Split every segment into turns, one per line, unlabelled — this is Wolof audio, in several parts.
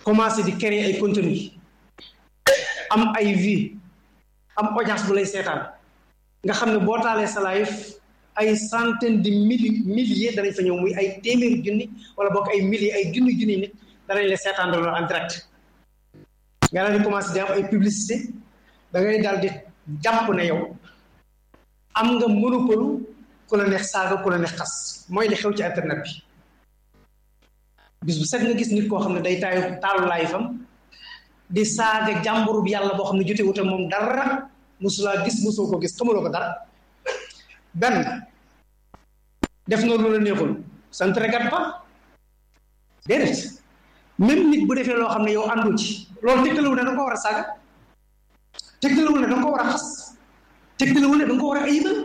commencé di créer ay contenu am ay vie am audience bu lay seetaan nga xam ne boo taalee sa live ay centaine de mille milliers danañ fa ñëw muy ay téeméeri junni wala bokk ay milliers ay junni junni nit danañ la seetaan loolu en direct nga daal di commencé di am ay publicité da ngay daal di jàpp ne yow am nga monopole ku la neex saaga ku la neex xas mooy li xew ci internet bi bis bu set nga gis nit koo xam ne day taayu taalu laay fam di saaga jàmburu bi yàlla boo xam ne jote wute moom dara mosulaa gis mosoo ko gis xamuloo ko dara benn def na lu la neexul sant regat ba déedéet même nit bu defee loo xam ne yow àndu ci loolu tegtalewul ne da nga ko war a saaga tegtalewul ne da nga ko war a xas tegtalewul ne da nga ko war a ayibal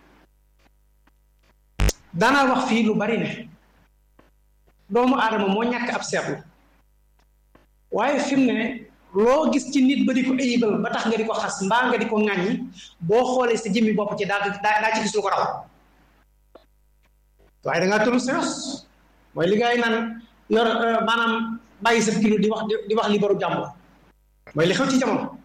daanaa wax fii lu bari ne doomu aadama moo ñàkk ab seetlu waaye fi mu ne loo gis ci nit ba di ko ayibal ba tax nga di ko xas mbaa nga di ko ŋàññi boo xoolee sa jëmmi bopp ci daa daa ci gis lu ko raw waaye da ngaa tëru séos mooy li ngay naan yor maanaam bàyyi sa kilo di wax di wax li baru jàmbur mooy li xew ci jamono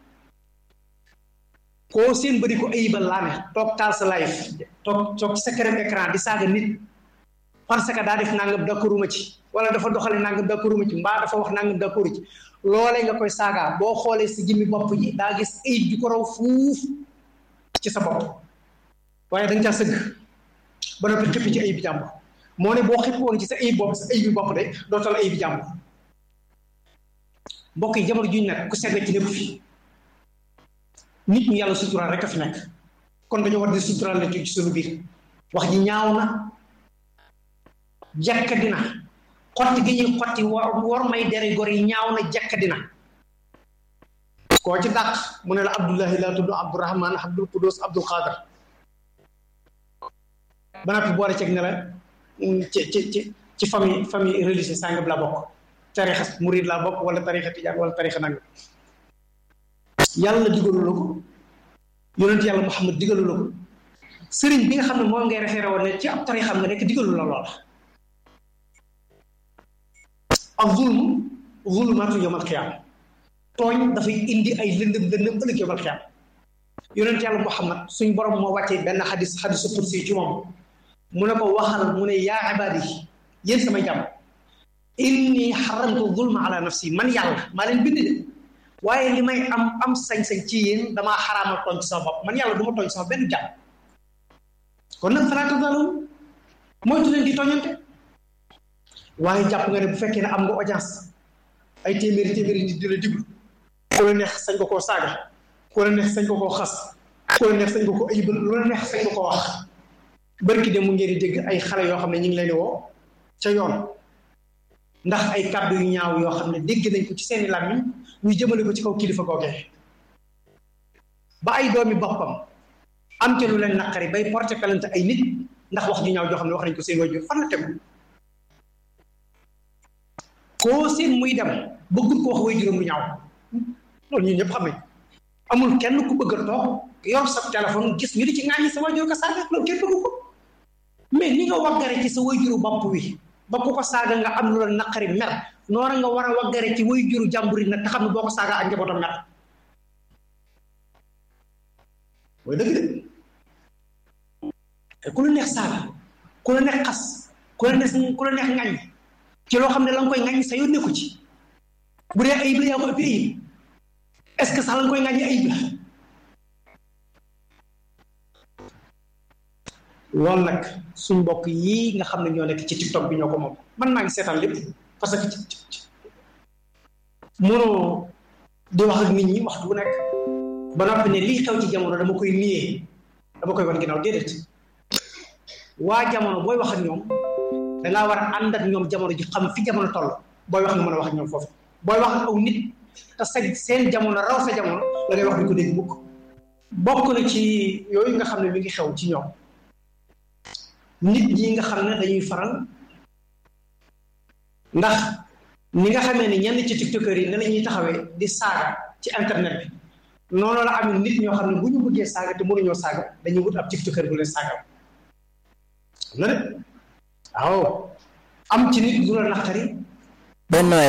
koo seen ba di ko ayibal laa ne toog taal sa live toog toog ci sa këram écran di saaga nit parce que daa def nangam d'accorduma ci wala dafa doxale nangam d'accorduma ci mbaa dafa wax nangam d'accord ci loolee nga koy saaga boo xoolee si jëmmi bopp ji daa gis ayib ju ko raw fuuf ci sa bopp waaye da nga caa sëgg ba noppi xippi ci ayib bi jàmbur moo ne boo xippi woon ci sa ayib bopp sa ayib bi bopp de dootal ayib bi jàmbur mbokk yi jamono juñ nag ku segg ci lépp fi nit ñu yàlla suturaal rek a fi nekk kon dañoo war di suturaal la ci suñu biir wax ji ñaaw na jakka dina xotti gi ñuy xotti war war may dere gor yi ñaaw na jakka dina koo ci dàq mu ne la abdullahi laa tudd abdurahman abdul qudus abdul xaadar ba noppi boole ceeg ne la ci ci ci ci famille famille religieuse sàngam laa bokk tarixa murid laa bokk wala tarixa tijaan wala tarixa nangam yàlla digalu la ko yonent yàlla muhammad digalu la ko sëriñ bi nga xam ne moom ngay référé woon ne ci ab tarixa nga nekk digalu la loola ak zulm zulmaatu yawmal qiyaama tooñ dafay indi ay lëndëm lëndëm ëllëg yawmal qiyaama yonent yàlla muhammad suñ borom moo wàccee benn xadis xadisu kursi ci moom mu ne ko waxal mu ne yaa ibaadi yéen samay jàmm inni xaramtu zulma ala nafsi man yàlla maa leen bind de waaye li may am am sañ-sañ ci yéen damaa xaraamal tooñ ci sama bopp man yàlla du ma tooñ sama benn jàmm kon nag falaa tazalamu moytu leen di tooñante waaye jàpp nga ne bu fekkee ne am nga audience ay téeméeri téeméeri nit di la diglu ku la neex sañ ko koo saaga ku la neex sañ ko koo xas ku la neex sañ ko koo ayibal lu la neex sañ ko koo wax barki de mu ngeen di dégg ay xale yoo xam ne ñu ngi leen di woo ca yoon ndax ay kàddu yu ñaaw yoo xam ne dégg nañ ko ci seeni làmmiñ ñu jëmale ko ci kaw kilifa googee ba ay doomi boppam am ca lu leen naqari bay porté plainte ay nit ndax wax ju ñaaw joo xam ne wax nañ ko seen waajur fan la tegu koo seen muy dem bëggul ko wax waajuram lu ñaaw loolu ñun ñëpp xam nañ amul kenn ku bëgg a toog yor sa téléphone gis ñu di ci ŋàññi sa waajur ko saaga loolu kenn bëgg ko mais ni nga waggare ci sa waajuru bopp wi ba ku ko saaga nga am lu la naqari mer noora nga war a waggare ci waajuru jàmbur yi nag te xam ne boo ko saaga ak njabootam mer mooy dëgg de ku la neex saaga ku la neex xas ku la neex ku la neex ŋàññ ci loo xam ne la nga koy ŋàññ sa yoon nekku ci bu dee ayib la yaa ko ëppi ayib est-ce que sax la nga koy ŋàññi ayib la loolu nag suñ mbokk yii nga xam ne ñoo nekk ci tiktok bi ñoo ko moom man maa ngi seetaan lépp parce que mënoo di wax ak nit ñi waxtu bu nekk ba noppi ne lii xew ci jamono dama koy niyee dama koy wan ginnaaw déedéet waa jamono booy wax ak ñoom dangaa war a ànd ak ñoom jamono ji xam fi jamono toll booy wax nga mën a wax ak ñoom foofu booy wax ak aw nit te sa seen jamono raw sa jamono da ngay wax di ko dégg mukk bokk na ci yooyu nga xam ne mi ngi xew ci ñoom nit ñi nga xam ne dañuy faral ndax ni nga xamee ne ñenn ci tiktokeur yi ne la ñuy taxawee di saaga ci internet bi noonu la am nit ñoo xam ne bu ñu bëggee saaga te mënuñoo saaga dañuy wut ab tiktokeur bu leen saaga na de waaw am ci nit du la naqari
Benno